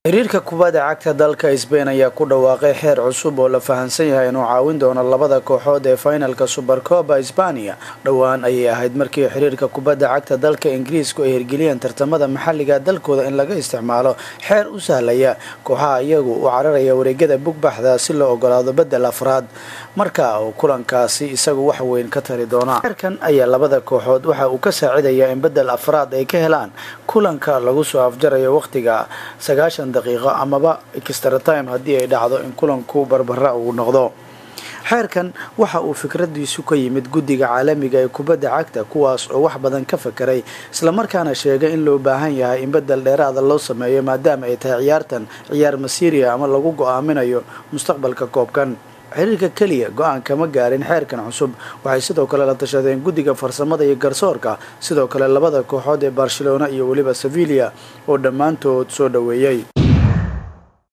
xiriirka kubadda cagta dalka sbain ayaa ku dhawaaqay xeer cusub oo la fahansan yahay inuu caawin doono labada kooxood ee finalka supercoba sbaniya dhowaan ayay ahayd markii xiriirka kubadda cagta dalka ingiriisku ay hirgeliyeen tartamada maxalliga dalkooda in laga isticmaalo xeer u sahlaya kooxaha iyagu u cararaya wareegyada bugbaxda si loo ogolaado bedel afraad marka uu kulankaasi isagu wax weyn ka tari doona xeerkan ayaa labada kooxood waxa uu ka saacidayaa in bedel afraad ay ka helaan kulanka lagu soo afjarayo waqtiga sagaashan daqiiqo amaba extra time haddii ay dhacdo in kulanku barbara uu noqdo xeerkan waxa uu fikradiisu ka yimid guddiga caalamiga ee kubadda cagta kuwaas oo wax badan ka fakeray islamarkaana sheegay in loo baahan yahay in bedel dheeraada loo sameeyo maadaama ay tahay ciyaartan ciyaar masiiriya ama lagu go-aaminayo mustaqbalka koobkan xiriirka keliya go-aan kama gaarin xeerkan cusub waxay sidoo kale la tashadeen guddiga farsamada iyo garsoorka sidoo kale labada kooxood ee barcelona iyo weliba sevilia oo dhammaantood soo dhoweeyey